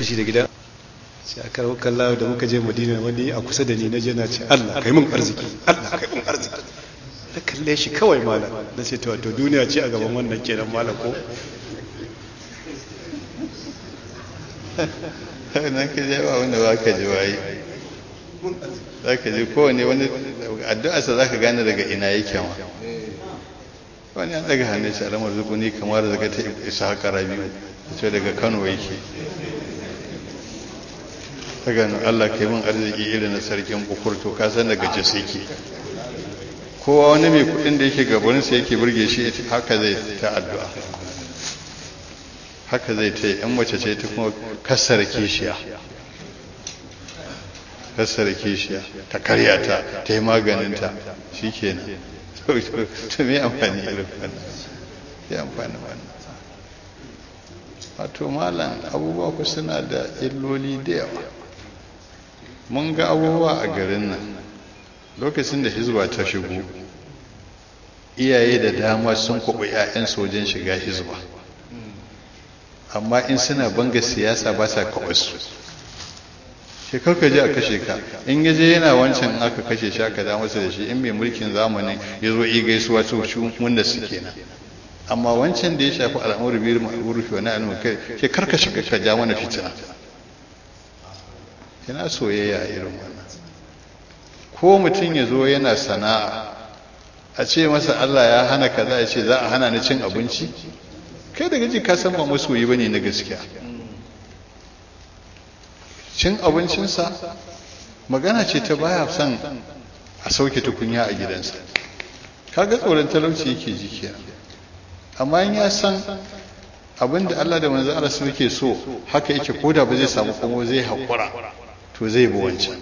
fushi da gidan sai aka rawo kalla da muka je madina wani a kusa da ni na je na ce Allah kai mun arziki Allah kai mun arziki na kalle shi kawai malam na ce to duniya ce a gaban wannan kenan malam ko nan ka je ba wanda ba ka ji waye za ka ji kowane wani addu'arsa za ka gane daga ina yake ma wani an daga hannun shi alamar zukuni kamar daga ta isa haka rabi da ce daga kano yake ta gano allah kai min arziki irin na sarkin bukur to ka san daga jas yake kowa wani mai kudin da yake gabaninsa yake burge shi haka zai ta addu'a haka zai ta yi yan mace ce ta kuma kasar kishiya kasar kishiya ta karya ta ta yi maganinta shi kenan to me amfani irin wannan ya amfani wannan wato malam abubuwa ku suna da illoli da yawa mun ga abubuwa a garin nan lokacin da hizba ta shigo iyaye da dama sun kwaɓa 'ya'yansu wajen shiga hizba amma in suna banga siyasa ba sa kwaɓa su shekar ka je a kashe ka in ya je yana wancan aka kashe shi aka da masa da shi in mai mulkin zamanin ya zo yi gaisuwa su shi wanda su kenan amma wancan da ya shafi al'amuru biyar ma'arufi wani al'amuru kai ke karka shiga ka ja mana fitina yana soyayya a irin wannan ko mutum ya zo yana sana'a a ce masa Allah ya hana kaza ya ce za a hana ni cin abinci kai daga ji ka san ba masoyi bane na gaskiya cin abincinsa magana ce ta baya son a sauke tukunya a gidansa kaga tsoron talauci yake ji kenan amma in ya san abinda Allah da manzo Allah suke so haka yake koda ba zai samu kuma zai hakura to zai bi wancan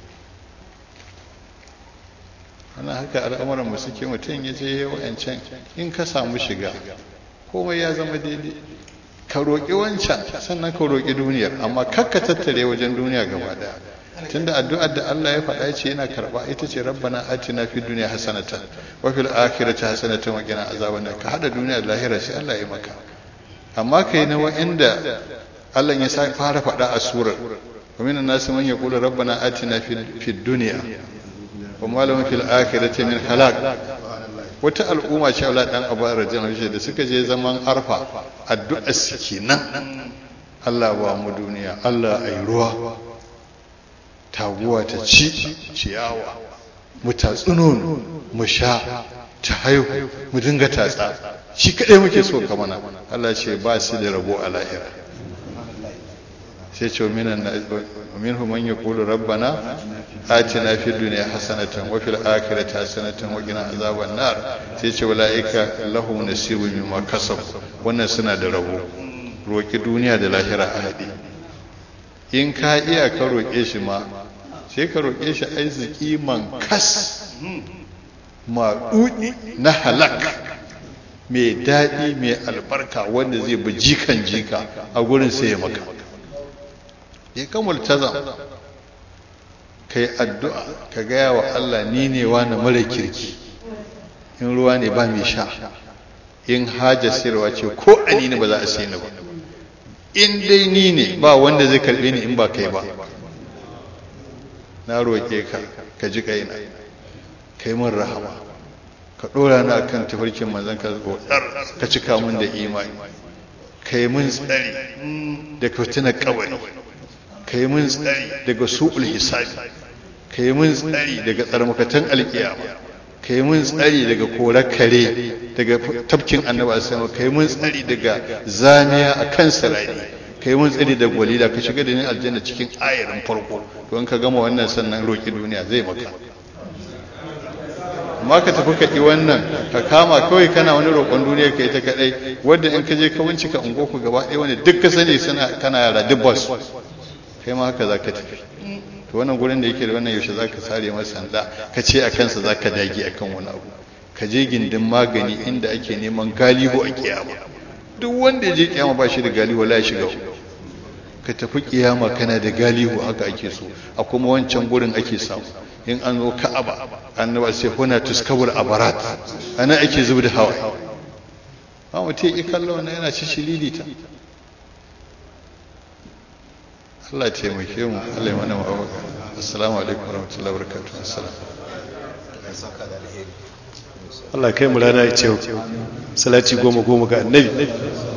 ana haka al'amuran mu suke mutum ya je wa'ancan in ka samu shiga komai ya zama daidai ka roƙi wancan sannan ka roƙi duniyar amma kakka tattare wajen duniya gaba daya tunda addu'ar da Allah ya faɗa ce yana karɓa ita ce rabbana atina fid dunya hasanatan wa fil akhirati hasanatan wa qina azaban nar ka hada duniya da lahira sai Allah ya maka amma kai na wa'anda Allah ya sa fara faɗa a surar wa minan nasi man yaqulu rabbana atina fid dunya wa ma lahum fil akhirati min khalaq wata al'umma ce Allah dan Abu Radiyallahu da suka je zaman arfa addu'a suke nan Allah ba mu duniya Allah ayi ruwa taguwa ta ci ciyawa mu tatsi nono mu sha ta haihu mu dinga tatsa shi kadai muke so ka mana Allah ce ba su da rabo a lahira sai ce minan minhu man yaqulu rabbana atina fid dunya hasanatan wa fil akhirati hasanatan wa qina azaban nar sai ce ulaika lahum nasibun mimma kasab wannan suna da rabo roki duniya da lahira a hadi in ka iya ka roke shi ma sai ka roke shi arziki man kas maɗuɗi na halak mai daɗi mai albarka wanda zai bi jikan jika a gurin sai ya maka ya kamar tazam ka yi addu'a ka gaya wa Allah ni ne wani mara kirki in ruwa ne ba mai sha in haja sirwa ce ko ani ne ba za a sai ni ba in dai ni ne ba wanda zai karbe ni in ba kai ba na roƙe ka ka ji kaina kai min rahama ka ɗora na kan tafarkin manzon ka godar ka cika min da imani kai min tsari da fitinar kabari kai min tsari daga su'ul hisabi kai min tsari daga tsarmakatan alkiyama kai min tsari daga korar kare daga tafkin annabi sama kai min tsari daga zamiya a kan sarari kai mun tsari da walida ka shiga da ni aljanna cikin ayarin farko don ka gama wannan sannan roki duniya zai maka amma ka tafi ka ɗi wannan ka kama kawai kana wani roƙon duniya ka ita kaɗai wadda in ka je ka bincika ungoku gaba ɗaya wani duk ka sani kana yara duk bas kai ma haka za ka tafi to wannan gurin da yake da wannan yaushe za ka sare masa sanda ka ce a kansa za ka dage a kan wani abu ka je gindin magani inda ake neman galihu a kiyama duk wanda ya je kiyama ba shi da galihu la ya shiga ka tafi kiyama kana da galihu haka ake so a kuma wancan gurin ake samu in an zo ka'aba annaba sai huna tuskabul abarat ana ake zubi da hawa ba mutum ya kallo wannan yana ci shililita Allah ya taimake mu Allah ya mana mawaka assalamu alaikum warahmatullahi wabarakatuh assalam Allah kai mu rana ya ce salati goma goma ga annabi